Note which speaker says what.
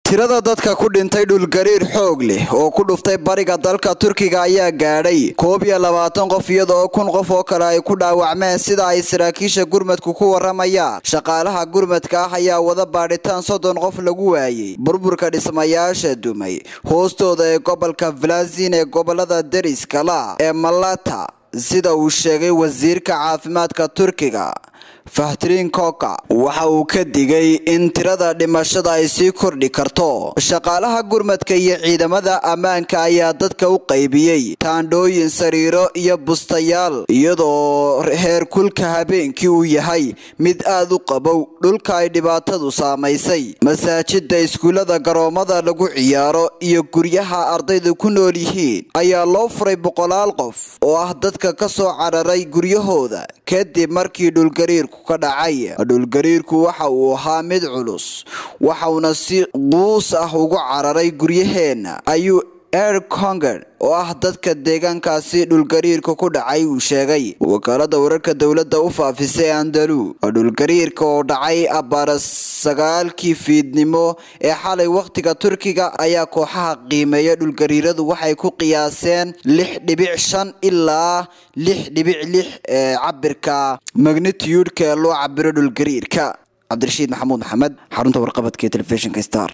Speaker 1: tirada dadka ku dhintay dhulgariir xoog leh oo ku dhuftay bariga dalka turkiga ayaa gaadhay koob iyo labaatan qof iyadoo kun qof oo kale ay ku dhaawacmeen sida ay saraakiisha gurmadku ku waramayaan shaqaalaha gurmadka ah ayaa wada baadhitaan soddon qof lagu waayey burburka dhismayaasha dumay hoostooda ee gobolka valazin ee gobolada deriska la ee malata sida uu sheegay wasiirka caafimaadka turkiga fahtrin koka waxa uu ka digay in tirada dhimashada ay sii kordhi karto shaqaalaha gurmadka iyo ciidamada ammaanka ayaa dadka u qaybiyey taandhooyin sariiro iyo bustayaal iyadoo heer kulka habeenkii uu yahay mid aad u qabow dhulka ay dhibaatadu saamaysay masaajida iskuullada garoomada lagu ciyaaro iyo guryaha ardaydu ku nool yihiin ayaa loo furay boqolaal qof oo ah dadka ka soo cararay guryahooda kadib markii dhulgariirku ka dhacay dhulgariirku waxa uu ahaa mid culus waxauna si quus ah ugu cararay guryaheenna ayuu air conger oo ah dadka deegaankaasi dhulgariirka ku dhacay uu sheegay wakaalada wararka dowladda u faafisay andalu dhulgariirka oo dhacay abbaara sagaalkii fiidnimo ee xalay wakhtiga turkiga ayaa kooxaha qiimeeya dhulgariiradu waxay ku qiyaaseen lix dhibic shan ilaa lix dhibic lix ee cabirka magnitiyudka ee loo cabiro dhulgariirka cabdirashiid maxamuud maxamed xarunta warqabadka ee telefishinka star